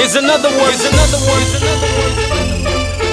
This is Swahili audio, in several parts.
Here's another one. Here's another one. Here's another one.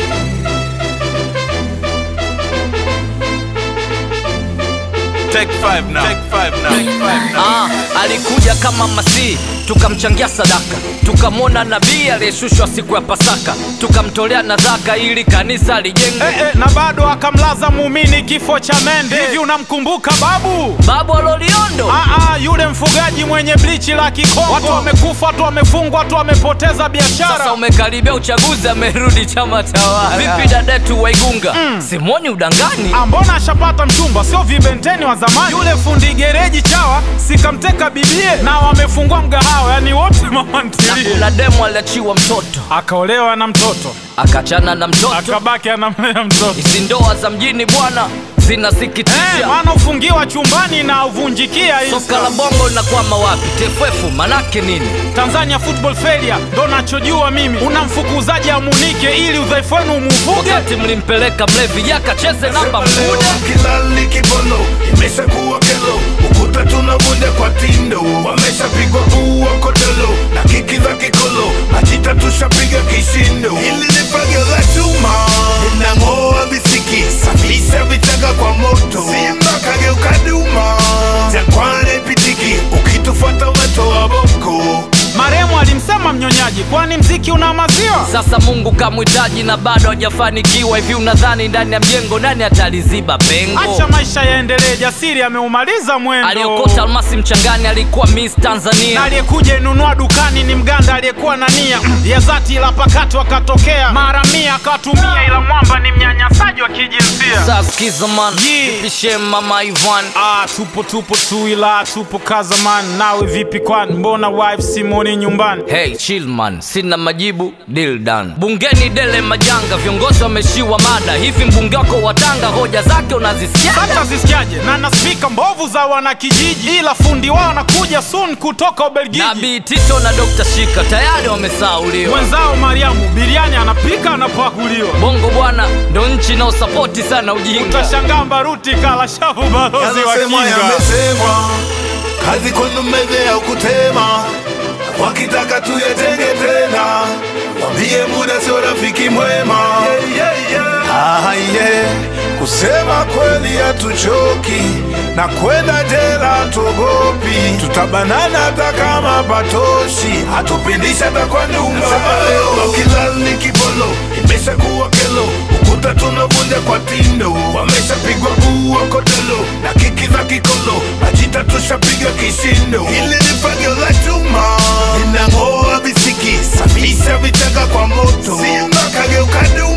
Take five now. Take five now. Take five now. Ah, alikuja kama Masihi, tukamchangia sadaka, tukamwona nabii aliyeshushwa siku ya Pasaka, tukamtolea nadhaka ili kanisa lijengwe. Eh, eh, na bado akamlaza muumini kifo cha mende. Hivi unamkumbuka babu? Babu Aloliondo Ah, ah, yule mfugaji mwenye blichi la Kikongo. Watu wamekufa, watu wamefungwa, watu wamepoteza biashara. sasa umekaribia uchaguzi, amerudi chama tawala. Vipi dadetu Waigunga? Simoni udangani? Ah, mbona ashapata mchumba, sio vibenteni wa zamani. Yule fundi gereji chawa sikamteka bibie, na wamefungua mgahawa, yani wote mama Na ntilie. kuna demu aliachiwa mtoto, Akaolewa na mtoto, akachana na mtoto. akabaki anamlea mtoto. Hizi ndoa za mjini bwana Eh, zinasikitisha. maana ufungiwa chumbani na uvunjikia hii Soka la bongo linakwama wapi? TFF manake nini? Tanzania football failure ndo nachojua mimi. Unamfukuzaji amunike ili udhaifu wenu umuvuge. Wakati mlimpeleka mlevi yakacheze namba mkude kilali kibolo imeshakuwa kelo ukuta tunavunja kwa tindo wameshapigwa buu wakodolo na kiki za kikolo majita tushapiga kishindo hili ni fagio la chuma linang'oa visiki safisha vichaka kwa moto simba kageuka duma jangwani pitiki ukitufuata weto wa boko Maremu alimsema mnyonyaji, kwani mziki una maziwa? Sasa Mungu kamhitaji na bado hajafanikiwa. Hivi unadhani ndani ya mjengo nani ataliziba pengo? Acha maisha yaendelee, jasiri ameumaliza mwendo. Aliokota almasi mchangani alikuwa Miss na Tanzania. aliyekuja inunua dukani ni mganda aliyekuwa na nia ya dhati, ila pakato akatokea mara mia akatumia, ila mwamba ni mnyanyasaji wa kijinsia. Sasa sikiza man, Yeah. pishe mama Ivan Ah, tupo tupo tu, ila tupo kazaman. Nawe vipi kwani, mbona wife Simoni nyumbani? Hey chill man, sina majibu, deal done. Bungeni dele majanga, viongozi wameshiwa mada. Hivi mbunge wako wa Tanga hoja zake unazisikia? Hata zisikiaje na na spika mbovu za wanakijiji, ila fundi wao anakuja soon kutoka Ubelgiji. Nabii Tito na Dr. Shika tayari wamesauliwa. Mwenzao Mariamu biriani anapika anapakuliwa. Bongo bwana ndo nchi inaosapoti sana ujinga. Utashangaa Mbaruti kala shavu balozi wa Yanasemwa kinga. yamesemwa, kazi kwenu meze ya kutema, wakitaka tuyatenge tena, wambie muda sio rafiki mwema. Ah, yeah. Kusema kweli hatuchoki na kwenda jela tuogopi, tutabanana hata kama patoshi, hatupindishi hata kwa nyumba. Kilali kibolo imeshakuwa kelo, ukuta tunavunja kwa tindo, wameshapigwa buu wakodolo na kiki za kikolo, majita tushapiga kishindo. Hili ni fagio la chuma linang'oa visiki, safisha vichaka kwa moto, simba kageuka duma